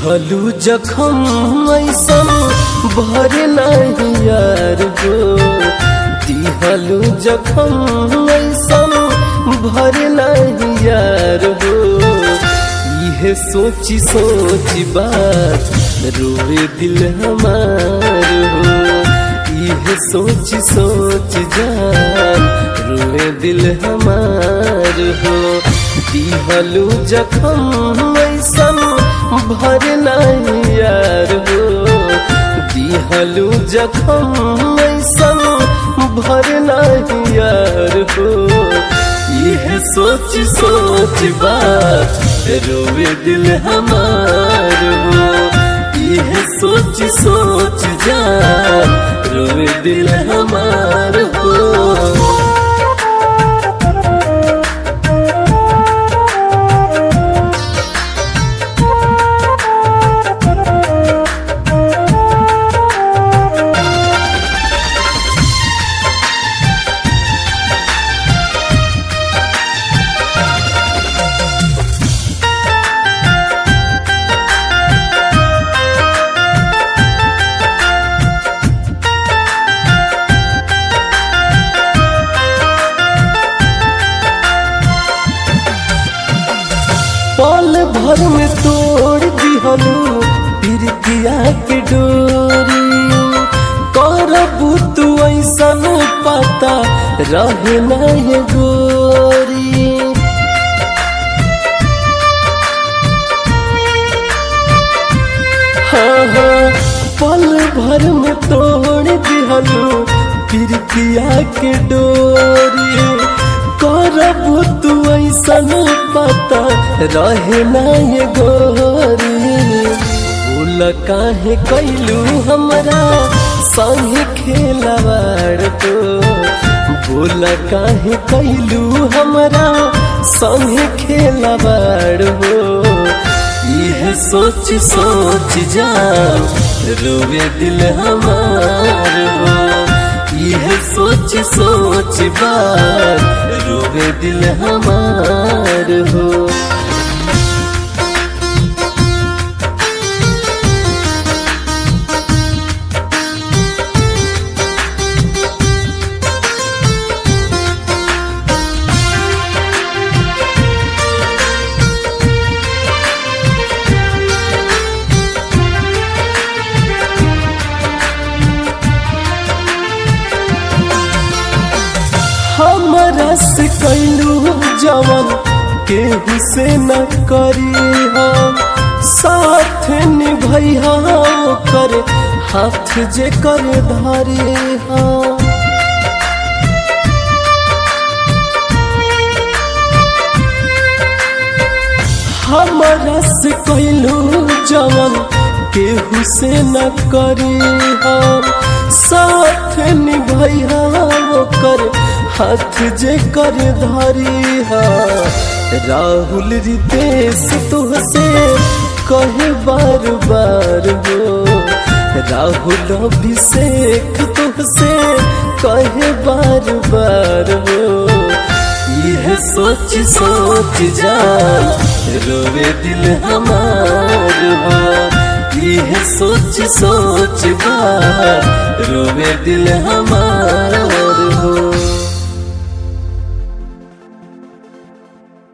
दिहलू जखम ऐसन भर नहीं यार हो दिहलू जखम ऐसन भर नहीं यार हो इहे सोची सोची बात रोए दिल हमार हो इहे सोच सोच जान रोए दिल हमार हो दिहलू जखम ऐसन भर नहीं यार हो दिहलू जखम ऐसन भर नहीं यार हो यह सोच सोच बात रोवे दिल हमार हो यह सोच सोच जान रोवे दिल हमार हो पल भर में तोड़ दिहलू पिरतिया के डोरी करबू तू ऐसन पता रहे न ये गोरी हाँ हाँ पल भर में तोड़ दिहलू पिरतिया के डोरी करबू तू ऐसन पता रहे न ये गोरी बोल काहे कैलू हमरा संग खेलवाड़ तो बोल काहे कैलू हमरा संग खेलवाड़ हो यह सोच सोच जा रोवे दिल हमार हो यह सोच सोच बार रोवे दिल हमार हो हमरा से कैलू जवन केहू से न करी हम साथ निभैया कर हाथ जे कर धारे हम हमरा से कैलू जवन केहू से न करी हम साथ निभैया कर हाथ जे कर धारी हा राहुल रितेश तुहसे कहे बार बार हो राहुल अभिषेक तुहसे कहे बार बार हो यह सोच सोच जा रोवे दिल हमार हो यह सोच सोच बार रोवे दिल हमार